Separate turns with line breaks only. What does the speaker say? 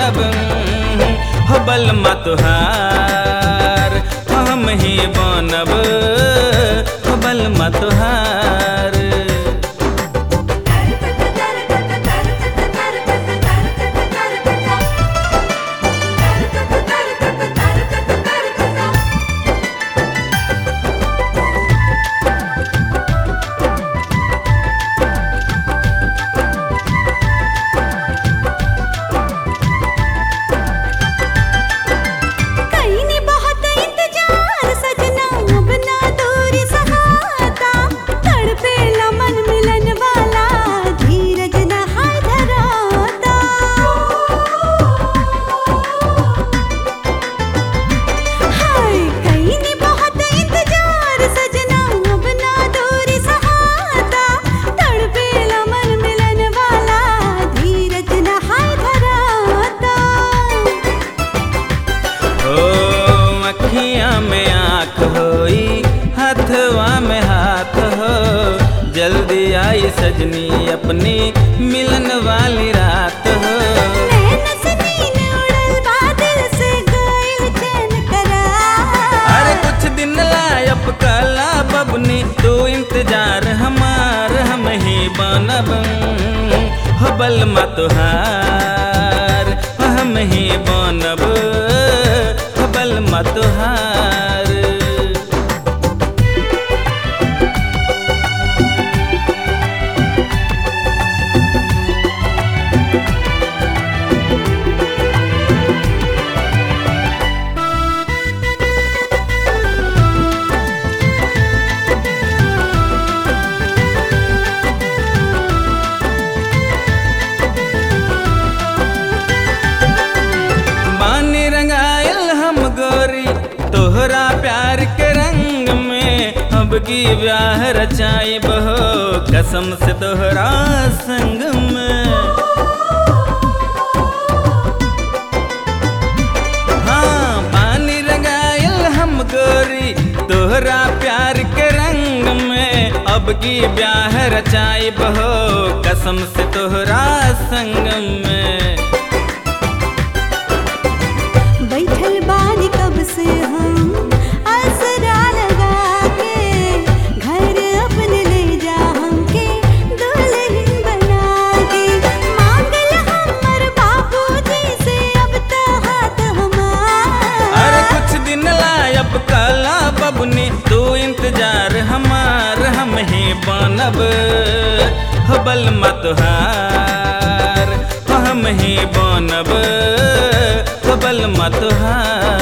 बनब हो बलमा तुहार हम ही बनब हो बलमा तुहार
कईनी बहुत इंतजार सजना अब ना दूरी सहाता तड़पेला मन मिलन वाला धीरज न हाय धराता हाय कईनी बहुत इंतजार सजना अब ना दूरी सहाता तड़पेला मन मिलन वाला धीरज न हाय धराता
हो अखियाँ में आँख होई हथवा में हाथ हो जल्दी आई सजनी अपनी मिलन वाली रात हो
नैन से नीन उड़ल बादल से गइल चैन करार।
अरे कुछ दिन लायब कला बबनी तू इंतजार हमार हम ही बनब हो बलमा तुहार हम ही बनब हो बलमा तुहार बानी रंगायल हम गोरी तोहरा प्यार के रंग में अब की ब्याह रचाई बहो कसम से तोहरा संग में हाँ बानी रंगायल हम गोरी तोहरा प्यार के रंग में अब की ब्याह रचाई बहो कसम से तोहरा संग में
बैठल बानी कब से हम आसरा लगा के घर अपने ले जा हमके दुल्हन बना के मांगल हमर बाबूजी से अब तो हाथ हमार
अरे कुछ दिन लायब काला बबनी तू इंतजार हमार हम ही बनब हो बलमा तुहार हो हम ही बनब हो बलमा तुहार